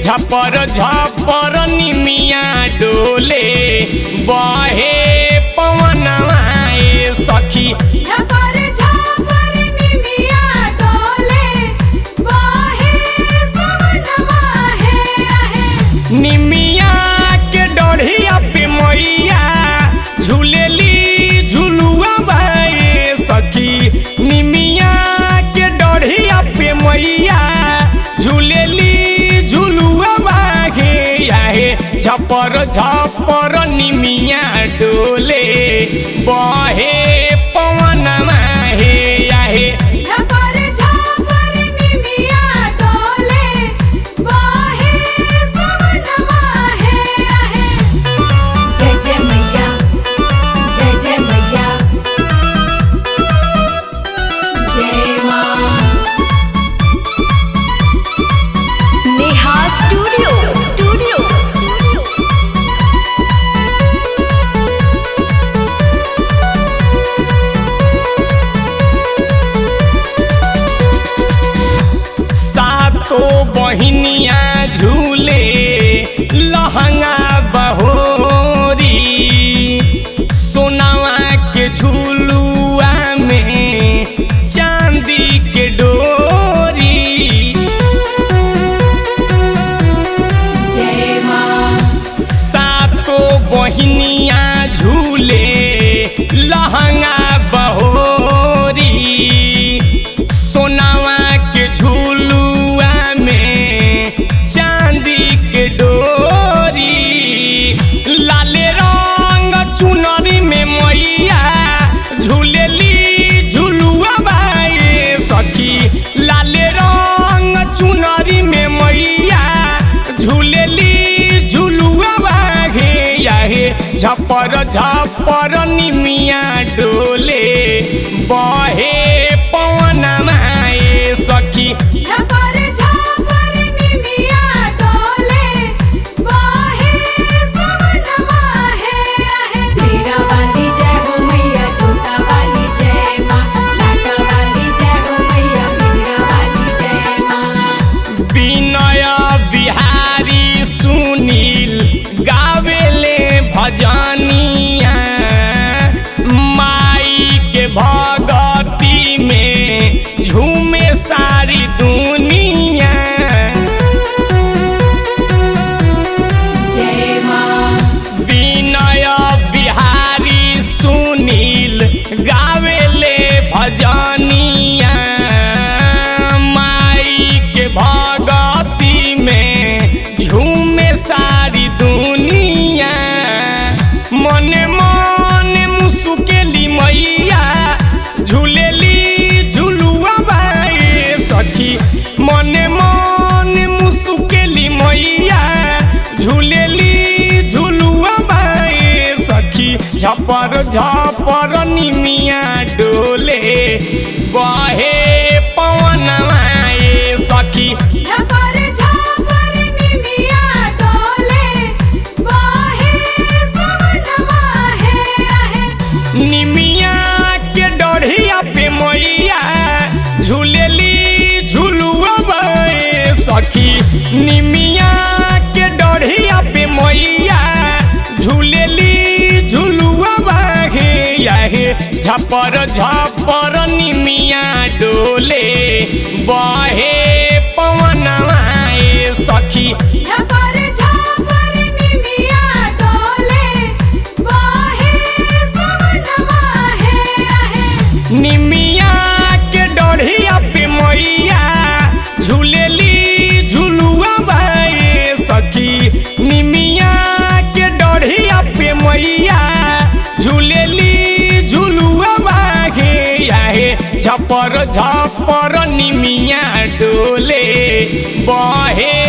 झपर झपर निमिया डोले बहे पवनवा ए सखी झपर झपर निमिया डोले बहे पवनवा हे आहे निमिया के डढ़िया पे मैया झूलेली झुलुआ बाए सखी निमिया के डढ़िया पे मैया झूलेली झुलुआ बाहे आहे झपर झपर निमिया डोले बहे पवनमा हे आहे झपर झपर निमिया डोले बहे पवनवा हे आहे जय जय मैया जय जय मैया जय मां नेहा स्टूडियो स्टूडियो सातो बहिनिया झूले लहंगा बहोरी सोनावा के झूलुआ में चांदी के डोरी जय मां सातो बहिनिया झूले लहंगा बहोरी सोनावा के झूलुआ में चांदी के डोरी लाले रंग चुनरी में मैया झूलेली झुलुआ बाए सखी लाले रंग चुनरी में मैया झूलेली झुलुआ बाहे याहे झपर झपर निमिया डोले बहे पवन माए सखी झपर झपर निमिया डोले बहे पवनवा हे आहे सीरा वाली जय हो मैया छोटा वाली जय मां लाटा वाली जय हो मैया मीरा वाली जय मां विनय बिहारी सुनील गावेले भजनिया माई के भगती में झूमे सारी दुनिया जय मां विनय बिहारी सुनील गावेले भजनिया माई के भगती में झूमे सारी दुनिया मने मने मुसुकेली मैया झूलेली झुलुआ बाए सखी मने मने मुसुकेली मैया झूलेली झुलुआ बाए सखी झपर झपर निमिया डोले बहे पवन आए सखी झपर झपर निमिया डोले बहे पवनवा हे आहे निमिया के डढ़िया पे मैया झूलेली झुलुआ बाए सखी निमिया के डढ़िया पे मैया झूलेली झुलुआ बाहे याहे झपर झपर निमिया डोले बहे पवन आए सखी झपर झपर निमिया डोले बहे पवनवा हे आहे निमिया के डढ़िया पे मैया झूलेली झुलुआ बाए सखी निमिया के डढ़िया पे मैया झूलेली झुलुआ बाहे याहे झपर झपर निमिया डोले बहे